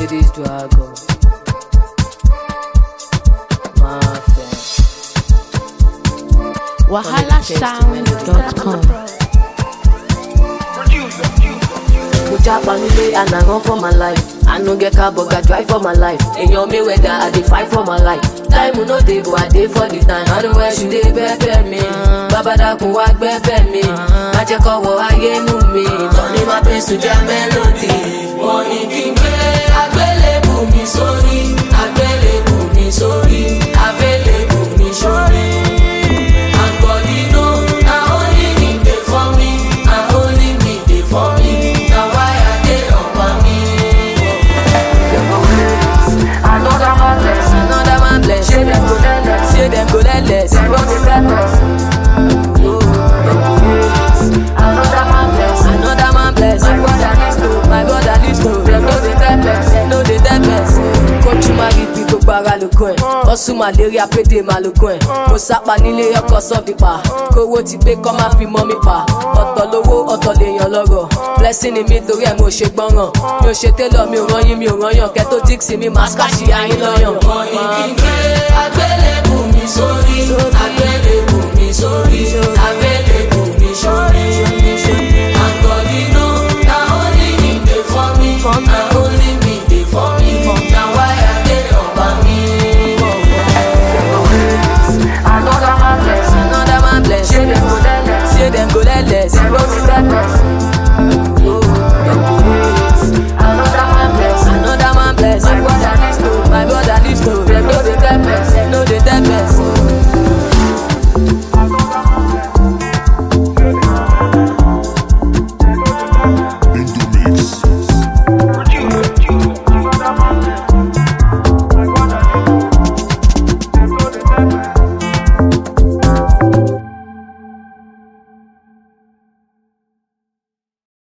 Mercedes Dragon. Mafia. wahalasound.com. Mo japa nílé and I run for my life. I no get car but I drive for my life. Èèyàn mi wẹ̀dà I dey fight for my life. Táìmù no dey but I dey for the time. I know where she dey bẹ́ẹ̀bẹ́ mi. Bàbádàkùn wá gbẹ́bẹ́ mi. Má jẹ́ kọ́wọ́ ayé nù mi. Tọ́ni máa pín sùn jẹ́ mélòdì. Wọ́n ní kí n gbé àgbélébù mi sórí. Àgbélébù mi sórí. Àgbélébù mi sórí. And God, you know, na only me dey for me. Na only me dey for me. Na why I dey up on me. Another man bless, another man bless. Say them go let less, say them go let less. Them go dey let less. Oh, them go less. Another man bless, another man bless. My brother needs to, my brother needs to. Them no dey let less, them no dey let less. Kójú máa rí bí gbogbo ara lógún ẹ̀. Ọ̀sùn màléríà pédè máa lógún ẹ̀. Mo sápa nílé ọkọ̀ sọ́ọ̀bì pa. Kówó ti pé kọ́ máa fi mọ́ mi pa. Ọ̀tọ̀ lówó ọ̀tọ̀ lèèyàn lọ́rọ̀. Blessing ni mi torí ẹ̀ mo ṣe gbọ́ràn. Mi ò ṣe télọ̀ mi ò rányìn mi ò rányàn. Kẹ́tó díksì mi máa ṣkáṣì ayín lọ́yàn. Wọ́n ní kí n gbé àgbélébù mi sórí. Àgbélébù mi sórí. Àgbélébù mi sórí. Àgọ̀dínú na only me dey for me. Na only me dey for me. Na why I dey ọba mi. Another man bless, another man bless. Say dem go let less, say dem go let less. Dem go dey let less. Oh, dem go less. Another man bless, another man bless. My brother needs to, my brother needs to. Dem no dey let less, dem no dey let less. Into